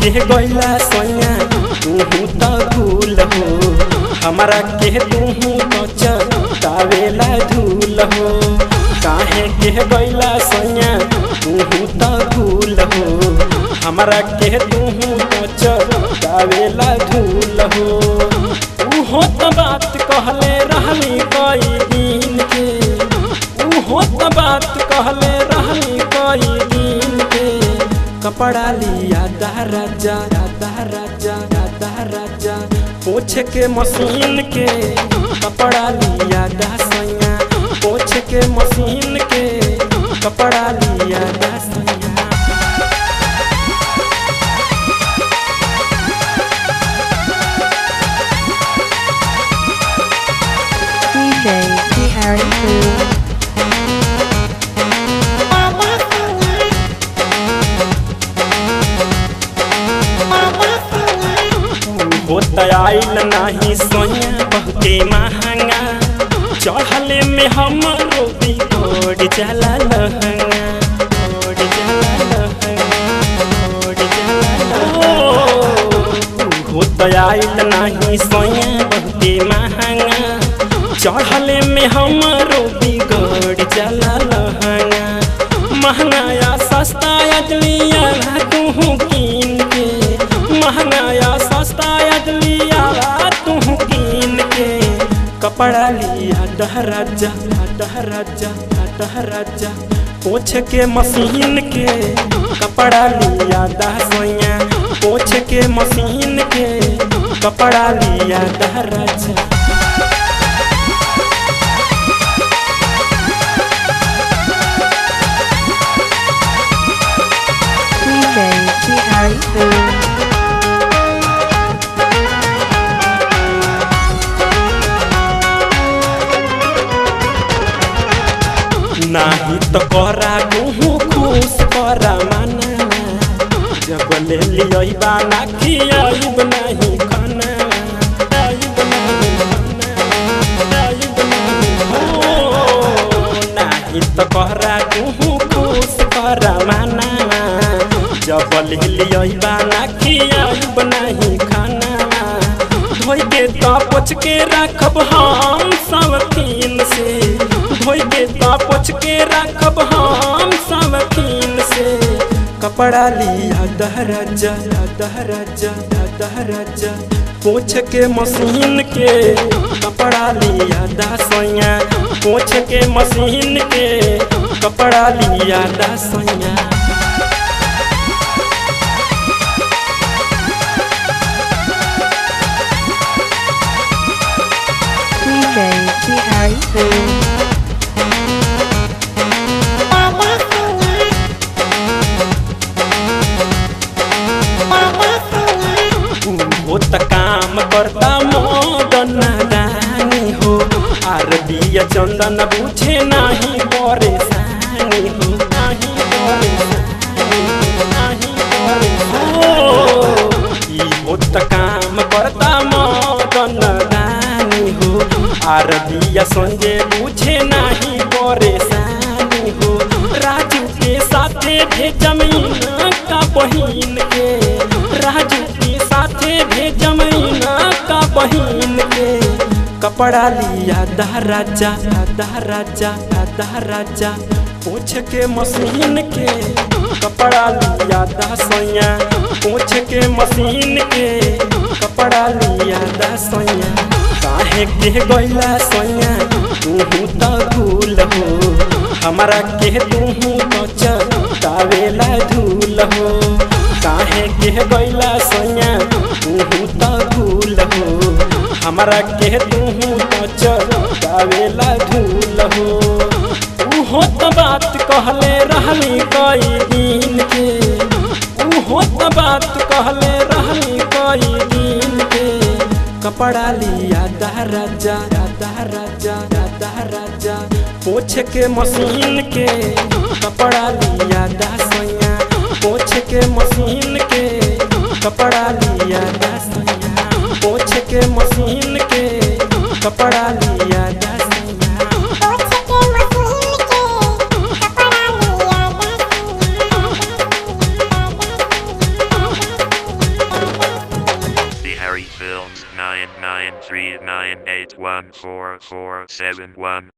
के गैला सैया तूहू त भूल हो हमरा के तूहू तो चवेला धूल हो काहे के गैला सैया तूहू त भूल हो हमरा के तूहू तो चवेला धूल हो उहो त बात कहले रहली कई दिन के उहो त बात कहले रहली कई दिन के कपड़ा लिया दा राजा दा राजा दा राजा पोछ के मशीन के कपड़ा लिया दा सैया पोछ के मशीन के कपड़ा लिया दा सैया DJ T Harry Cool. होत आइल नाही सोया बहुते महंगा चढ़ले में हम रोटी तोड़ जाला लहंगा तोड़ जाला लहंगा तोड़ जाला लहंगा होत आइल नाही सोया बहुते महंगा चढ़ले में हम रोटी गड़ जाला लहंगा महंगा या सस्ता अजलिया तू कीन के महंगा या सस्ता अजलिया तू कीन के कपड़ा लिया डहराजा डहराजा डहराजा पोछ के मशीन के कपड़ा लिया दहसैया पोछ के मशीन के कपड़ा लिया डहराजा DJ T Harry Cool. नाही तो करा कहूँ खुश करा माना जब ले लियो बाना खियाइब नहीं खाना आइब नहीं खाना, आइब नहीं हो। नाही तो करा कहूँ खुश करा माना जब ले लियो बाना खियाइब नहीं खाना धोई के तो पोछ के रखब हम सब तीन से धोई के तो पोछ के रखब हम सब तीन से कपड़ा लिया दहराजा दहराजा दहराजा पोछ के मशीन के कपड़ा लिया दसैया पोछ के मशीन के कपड़ा लिया दसैया DJ T Harry Cool. हो त काम करता मदन दानी हो आर दिया चंदन बुझे नाही परेशानी हो नाही परेशानी नाही परेशानी ई हो त काम करता मदन दानी हो आर दिया संजय बुझे नाही परेशानी हो राजू के साथे भेजमीन का बहिन के राजू के साथे भेजमीन का बहिन के कपड़ा लिया दहराजा दहराजा दहराजा पूछ के मशीन के कपड़ा लिया दसैया पूछ के मशीन के कपड़ा लिया दसैया काहे के गैला सैया तूहू त भूल हो हमरा के तूहू तो चवेला धूल हो काहे के गैला सैया तूहू त भूल हो हमरा के तूहू तो चवेला धूल हो उहो त बात कहले रहली कई दिन के उहो त बात कहले रहली कई दिन के कपड़ा लिया दहराजा दहराजा दहराजा पोछ के मशीन के कपड़ा लिया दसैया पोछ के मशीन के कपड़ा लिया दसैया पोछ के मशीन के कपड़ा लिया दसैया eight one four four seven one.